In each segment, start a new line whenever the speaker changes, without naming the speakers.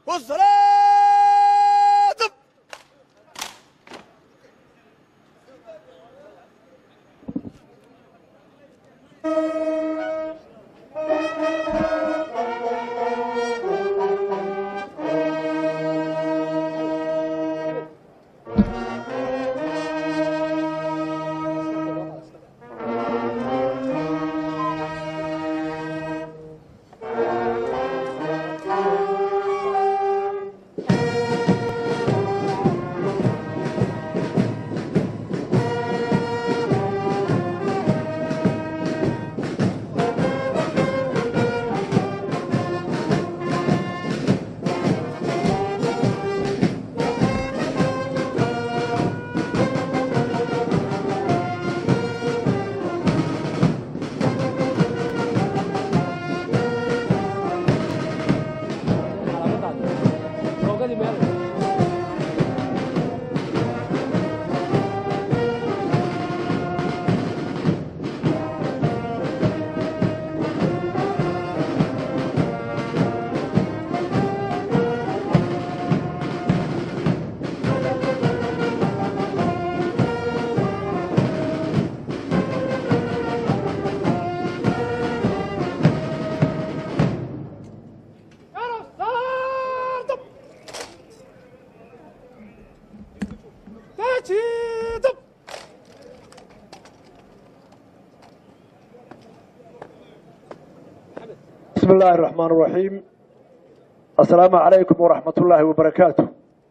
والصلاة
بسم الله الرحمن الرحيم السلام عليكم ورحمة الله وبركاته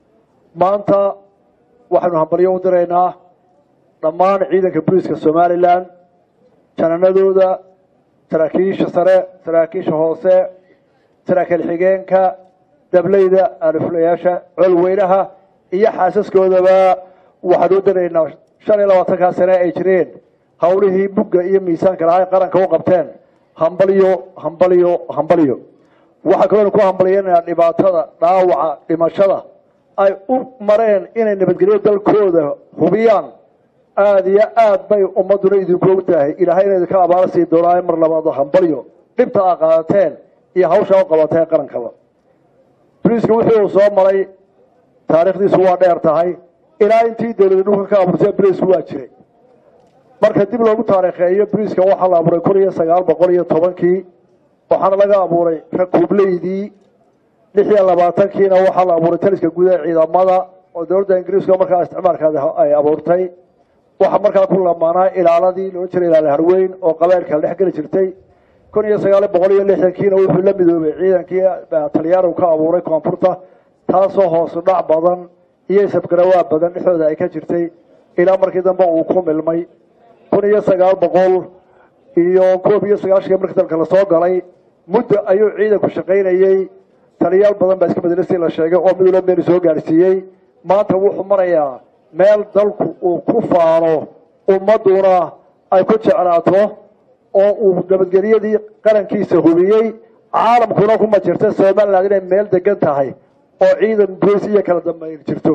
maanta waxaynu hambalyo u diraynaa dhammaan ciidanka booliiska somalilan jananadooda saraakiisha sare saraakiisha hoose saraakiil xigeenka dableyda alifulayaasha colweynaha iyo xaasaskoodaba waxaan u diraynaa shan iyo labaatankaa sane ay jireen howlihii bugga iyo miisaanka lahaa ay qaranka u qabteen hambalyo hambalyo hambalyo waxaa kaloo ku hambalyeynaa dhibaatada dhaawaca dhimashada ay u mareen inay nabadgelyo dalkooda hubiyaan aada iyo aad bay ummaduna idinku og tahay ilaahay ina idinka abaala sii doonaayo mar labaado hambalyo dhibta aa qaadateen iyo hawshaa u qabateen qarankaba boliiska wixii uu soo maray taariikhdiisu waa dheer tahay ilaa intii dawlada dhulka ka abuurtee boliisku waa jiray marka dib loogu taariikheeyo boliiska waxaa la abuuray kun iyo sagaal boqol iyo tobankii waxaana laga abuuray rakuubleydii lix iyo labaatankiina waxaa la abuuray taliska guud ee ciidamada oo dowladda ingiriiska markaa isticmaalkaada ay abuurtay waxaa markaa ku lamaanaa ilaaladii loo jiray ilaala harweyn oo qabailka dhex geli jirtay kun iyo sagaal boqol iyo lixdankiina wuxuu la midoobay ciidankii talyaanigu ka abuuray koonfurta taasoo hoosu dhac badan iyo isabgarawaa badan dhexdooda ay ka jirtay ilaa markii dambe uu ku milmay kun iyo sagaal boqol iyo koob iyo sagaashanki markii dalka lasoo galay muddo ayuu ciidanku shaqaynayey taliyaal badan baa iska bedelay si la sheegay oo midula meel soo gaadhsiiyey maanta wuxuu marayaa meel dalku uu ku faano ummaduna ay ku jeclaato oo uu nabadgelyadii qarankiisa hubiyey caalamkuna kuma jirta somaliland inay meel degan tahay oo ciidan bolis iyo kala dambeyn jirto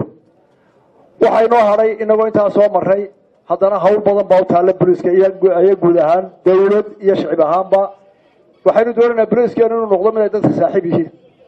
waxaa inoo hadhay inagoo intaa soo maray haddana hawl badan baa u taalla boliiska iyo guud ahaan dawlad iyo shicib ahaanba waxaynu doonaynaa boliiskeenu inuu noqdo mid ay dadka saaxiib yihiin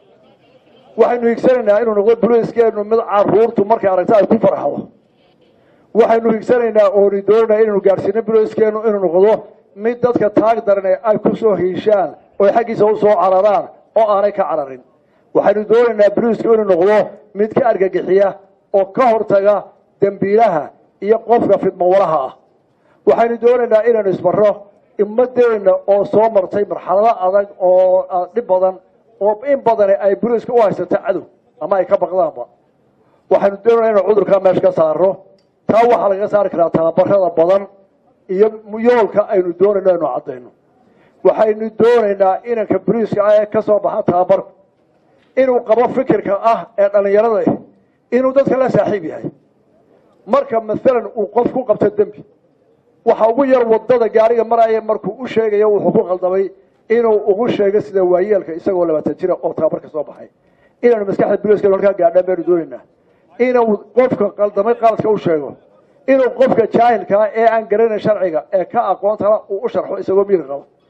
waxaynu higsanaynaa inuu noqdo boliiskeenu mid caruurtu markay aragto ay ku farxdo waxaynu higsanaynaa ooni doonanaa inaynu gaadhsiino boliiskeenu inuu noqdo mid dadka taag darane ay ku soo hiishaan oo xaggiisa u soo cararaan oo aanay ka cararin waxaynu doonaynaa boliisku inuu noqdo mid ka argagixiya oo ka hortaga dembiilaha iyo qofka fidmawalaha ah waxaynu doonaynaa inaynu isbarro ummadeena oo soo martay marxalado adag oo dhib badan oo in badani ay boliiska u haysato cadow ama ay ka baqdaanba waxaynu doonayna inaynu cudurkaa meesha ka saaro taa waxaa lagaga saari karaa tababarada badan iyo yoolka aynu doonayno aynu caddayno waxaynu doonaynaa inanka boliiska ah ee ka soo baxa tababarku inuu qabo fikirka ah ee dhallinyarada ah inuu dadka la saaxiib yahay marka maalan uu qof ku qabto dembi waxa ugu yar wadada gaariga maraya markuu u sheegayo wuxuu ku qaldamay inuu ugu sheego sida waayeelka isagoo labaatan jira oo tababarka soo baxay inaanu maskaxda boliiska halkaa gaadhaan baynu doonaynaa inuu qofka qaldamay qaladka u sheego inuu qofka jaahilkaa ee aan garanayn sharciga ee ka aqoontala uu u sharxo isagoo miir qabo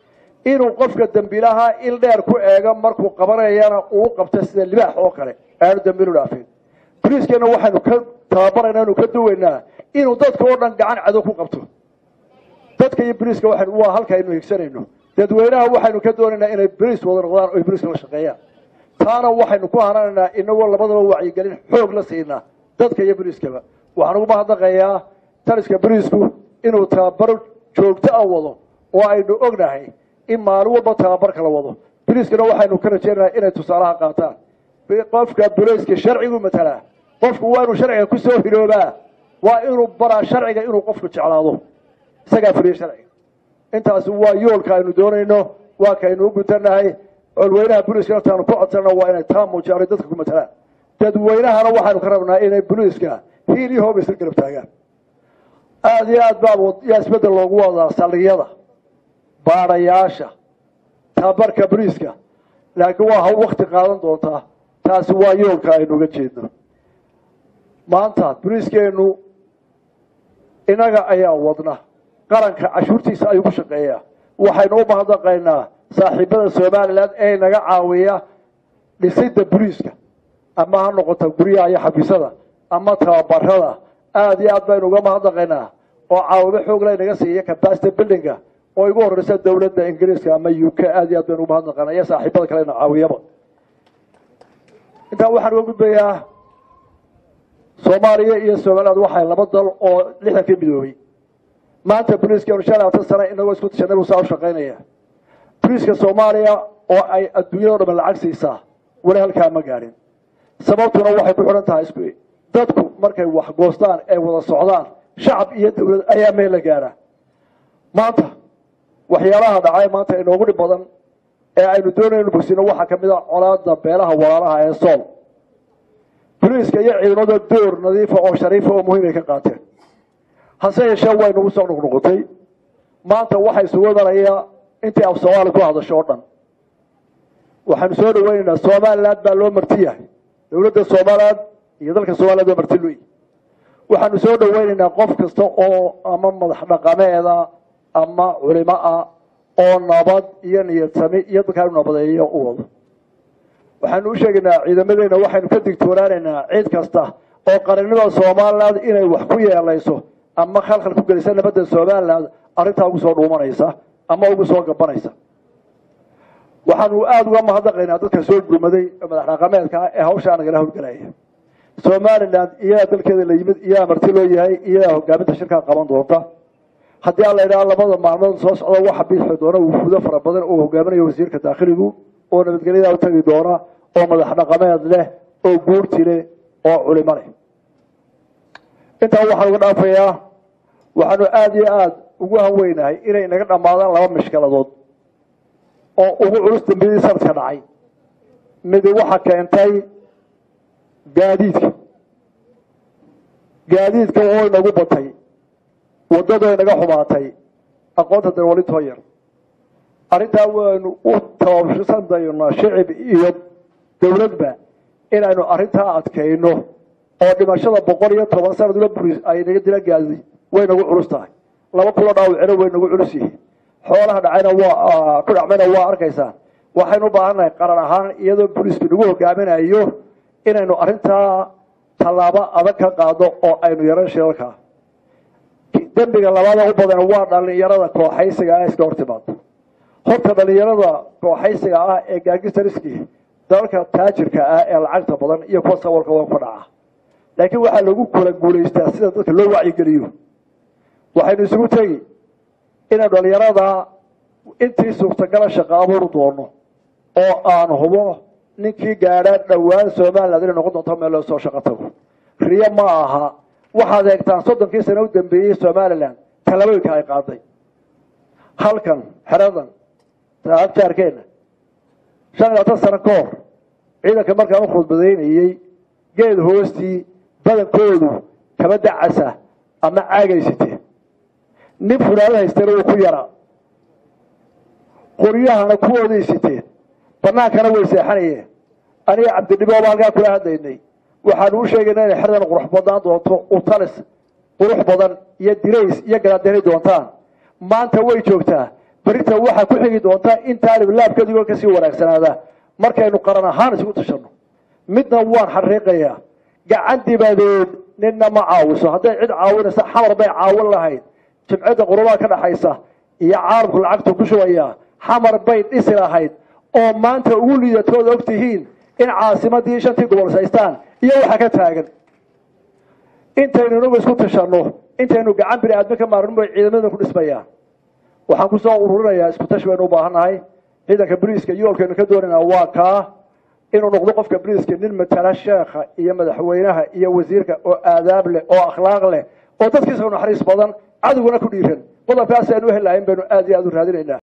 inuu qofka dembiilaha il dheer ku eego markuu qabanayana uu qabto sida libaax oo kale aanu dembiilu dhaafin boliiskeenna waxaynu ka tababarayna inu ka duwaynaa inuu dadka oo dhan gacan cadow ku qabto dadka iyo boliiska waxaynu waa halka aynu higsanayno dadweynaha waxaynu ka doonaynaa inay boliis wada noqdaan oo boliiska la shaqeeyaan taana waxaynu ku hananaynaa inagoo labadaba wacyigelin xoog la siinaa dadka iyo boliiskaba waxaan ugu mahadnaqayaa taliska boliisku inuu tababar joogto a wado oo aynu ognahay in maalin walba tababarka la wado boliiskana waxaynu ka rajeynaynaa inay tusaalaha qaataan qofka boliiska sharcigu matalaa qofku waa inuu sharciga ku soo hiroobaa waa inuu baraa sharciga inuu qofku jeclaado isagaa fuliya sharciga intaasi waa yoolka aynu doonayno waa kaynu u gutanahay colweynaha boliiska intaanu ku codsana waa inay taa muujiyaan ay dadka ku matalaan dadweynahana waxaynu ka rabnaa inay boliiska hiil iyo hoob isla garab taagaan aada iyo aad baa yaa isbedel loogu wadaa saldhigyada baadhayaasha tababarka boliiska laakiin waa haw wakti qaadan doontaa taasi waa yoolka aynu uga jeedno maanta boliiskeenu inaga ayaa wadna qaranka cashuurtiisa ayuu ku shaqeeyaa waxaynu u mahadnaqaynaa saaxiibada somalilan ee naga caawiya dhisida boliiska ama ha noqoto guryaha iyo xafiisada ama tababarada aada iyo aad baynu uga mahadnaqaynaa oo caawimo xoogla inaga siiya capacity buildinga oo igu horeysa dowladda ingiriiska ama u k aada iyo aad baynu uga mahadnaqaynaa iyo saaxiibada kalena caawiyaba intaa waxaan uga gudbayaa soomaaliya iyo somaliland waxay laba dal oo lixdankii midoobay maanta boliiskeenu shan labaatan sane inagoo isku tashanay buu saa u shaqaynaya boliiska soomaaliya oo ay adduunyado dhaman lacag siisaa weli halkaa ma gaadhin sababtuna waxay ku xidhan tahay isku dadku markay wax goostaan ay wada socdaan shacab iyo dowlad ayaa meel la gaadhaa maanta waxyaalaha dhacay maanta inoogu dhib badan ee aynu doonaynu bogsino waxaa kamid a colaada beelaha walaalaha ee sool boliiska iyo ciidamada door nadiifa oo shariifa oo muhiim ay ka qaateen hase yeeshee way nagu soo noqnoqotay maanta waxaa isugu imanaya intii af soomaali ku hadasho oo dhan waxaanu soo dhaweynaynaa somaliland baa loo marti yahay dowladda somaliland iyo dalka somaliland waa marti luy waxaanu soo dhaweynaynaa qof kasta oo ama madax dhaqameeda ama culimo ah oo nabad iyo niyadsami iyo dalkaa nabadeeyo u wado waxaanu u sheegaynaa ciidamadeena waxaynu ka digtoonaanaynaa cid kasta oo qarannimada somaliland inay wax ku yeelayso ama khalkhal ku gelisa nabadda somaliland arrintaa ugu soo dhuumanaysa ama ugu soo gabanaysa waxaanu aada uga mahadnaqaynaa dadka soo gurmaday madax dhaqameedka ee hawshaa nagala howlgelaya somaliland iyadaa dalkeeda la yimid iyadaa marti loo yahay iyadaa hogaaminta shirkaa qaban doonta haddii aan la idhaha labada maalmood soo socda waxa bixi doona wufuudo fara badan oo hogaaminayo wasiirka daakhiligu oo nabadgelyadaa u tagi doona oo madax dhaqameed leh oo guurti leh oo culimo leh intaa waxaan uga dhaafayaa waxaanu aada iyo aada ugu hanweynahay inay naga dhammaadaan laba mishkaladood oo ugu culus dambiyadii sanadka dhacay midi waxa keentay gaadiidka gaadiidka oo inagu batay waddadu inaga xumaatay aqoonta darwalintoo yar arrintaa waynu u tababsandaynaa shicib iyo dowladba inaynu arrintaa adkayno oo dhimashada boqol iyo toban sanad ula buris ay naga dila gaadi way nagu culus tahay laba kulo dhaawacina way nagu culus yihiin xoolaha dhacayna waa ku dhacmayna waa arkaysaan waxaynu u baahannahay qaran ahaan iyadoo booliisku nagu hogaaminayo inaynu arrintaa tallaabo adag ka qaado oo aynu yaran shilalkaa dembiga labaada u badan waa dhalinyarada kooxaysiga ah iska hortimaado horta dhalinyarada kooxaysiga ah ee gaangistariski dalalka taajirka ah ee lacagta badan iyo kuwa sawalka waa ku dhaca laakiin waxaa lagu kula guulaystaa sida dadka loo wacyigeliyo waxaynu isugu tegi inaynu dhalinyarada intii suurtagala shaqo abuuri doono oo aan hubo ninkii gaadhaa dhowaan somaliland inay noqon doonto meel loo soo shaqo tago riyo ma aha waxaad eegtaan soddonkii sano u dambeeyey somaliland talabooyinka ay qaaday halkan xeradan jaarkeena shan iyo labaatan sano ka hor ciidanka markaan u khudbadaynayey geed hoostii badankoodu kaba dacasa ama caagaysite nin funaanad haystana wuu ku yaraa qoryahana kuwooday siteen banaankana way seexanayeen aniga cabdidhibooba halkaa kula hadlaynay waxaanu u sheegaynaa inay xeradan qurux badnaan doonto utalis qurux badan iyo dirays iyo galaadani doontaan maanta way joogtaa berita waxaa ku xigi doonta in taalib laabkeeduga kasii wanaagsanaada markaynu qaran ahaan isugu tashanno midna waan xariiqayaa gacan dibadeed ninna ma caawiso hadday cid caawinaysa xamar bay caawin lahayd jimcadda qurubaha ka dhaxaysa iyo caalamku lacagtu ku shubayaa xamar bay dhisi lahayd oo maanta ugu liidatood og tihiin in caasimadii shantii gobol saystaan iyo waxa ka taagan intaynu inagu isku tashanno intaynu gacan bini aadmi ka maarnin bay ciidamadan ku dhismayaan waxaan kusoo ururinayaa isku tashi baynu u baahannahay ciidanka boliiska yoolkaynu ka doonayna waa kaa inuu noqdo qofka boliiska nin matala sheekha iyo madaxweynaha iyo wasiirka oo aadaab leh oo akhlaaq leh oo dadkiisa naxariis badan cadowguna ku dhiiran qodobkaas aynu helahayn baynu aad iyo aad u raadinaynaa